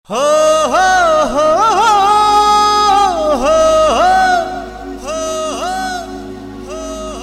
हो हो हो हो हो हो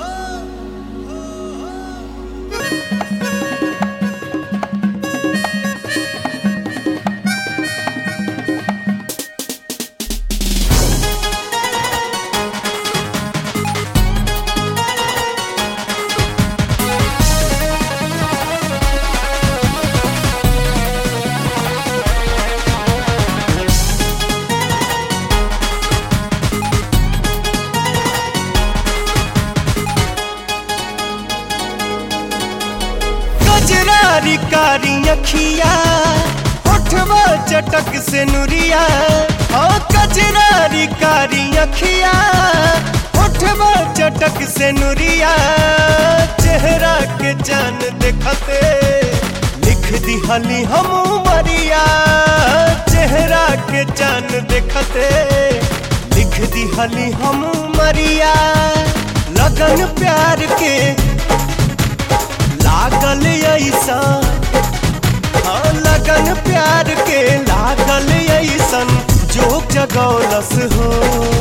कजरारी कारी अखिया होठवा चटक से नुरिया ओ कजरारी कारी अखिया होठवा चटक से नुरिया चेहरा के जान देखते लिख दिहली हम मरिया चेहरा के जान देखते लिख दिहली हम मरिया लगन प्यार के लागल ऐसा हाँ लगन प्यार के लागल ऐसन जोग जगौलस हो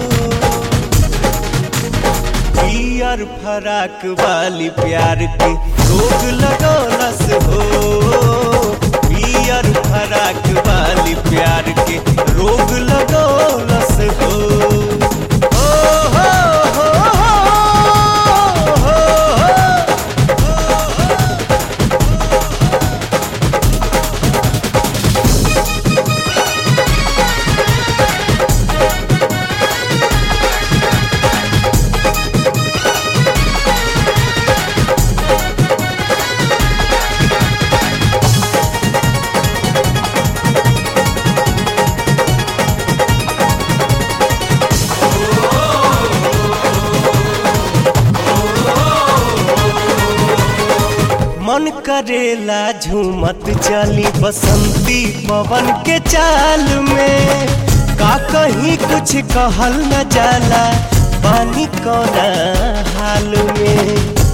पियर फराक वाली प्यार के रोग लगौलस हो पियर फराक वाली प्यार के रोग लगौलस हो ओ हो हो हो हो हो मन करेला झूमत चली बसंती पवन के चाल में का कहीं कुछ कहल न जाला पानी कोना हाल में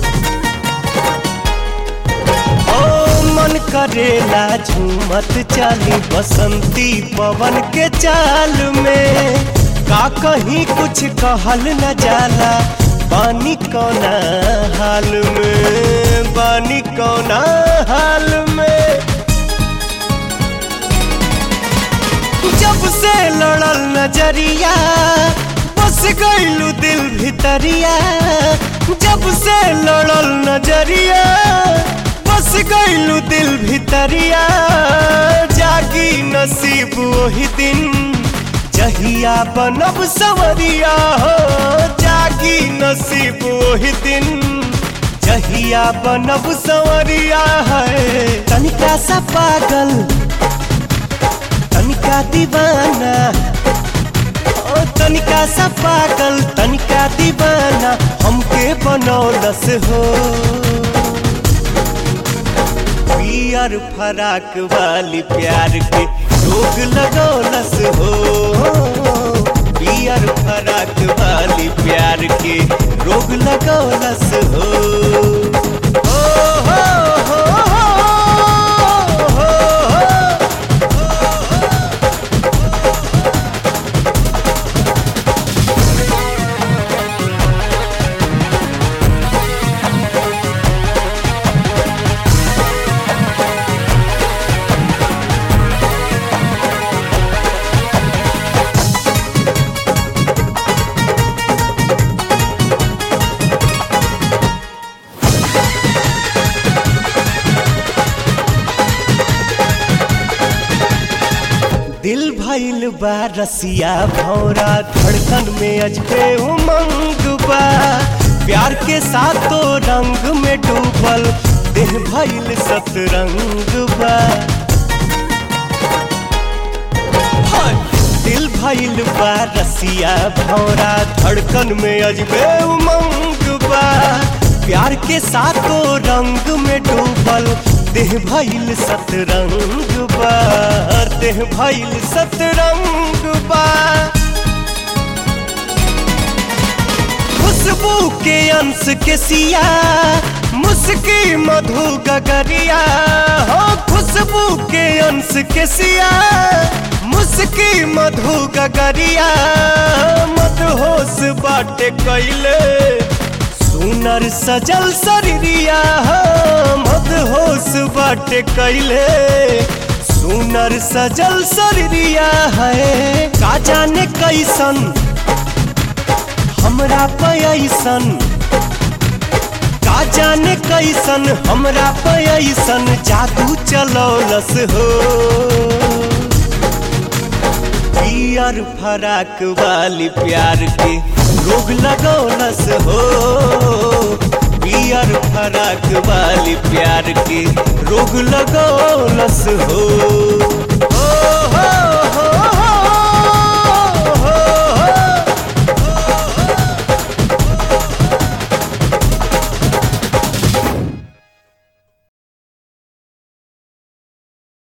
ओ मन करेला झूमत चली बसंती पवन के चाल में का कहीं कुछ कहल न जाला पानी कोना हाल में पानी कोना हाल में जब से लड़ल नजरिया बस गईलू दिल भितरिया जब से लड़ल नजरिया बस गईलू दिल भितरिया जागी नसीब वही दिन जहिया बनब सवरिया हो जागी नसीब वही दिन जहिया बनब सवरिया है तनिका सा पागल तनिका दीवाना ओ तनिका सा पागल तनिका दीवाना हमके बनौलस हो पियर फराक वाली प्यार के रोग लगौलस हो पियर फराक वाली प्यार के रोग लगौलस हो ओ हो हो हो हो हो दिल भइल बा रसिया भौरा धड़कन में अजबे उमंग बा प्यार के साथों रंग में डूबल देह भइल सतरंग बा हाय! दिल भइल बा रसिया भौरा धड़कन में अजबे उमंग बा प्यार के साथों रंग में डूबल देह भइल सतरंग बा देह भइल सतरंग बा खुशबू के अंश के सिया मुस्की मधु गगरिया हो खुशबू के अंश के सिया मुस्की मधु गगरिया मत होश बाटे कैले सुनर सजल शरीरिया मत होश बाटे कैले सुनर सजल शरीरिया है का जाने कैसन हमरा पैसन का जाने कैसन हमरा पैसन जादू चलौलस हो पियर फराक वाली प्यार के रोग लगौलस हो पियर फराक वाली प्यार के रोग लगौलस हो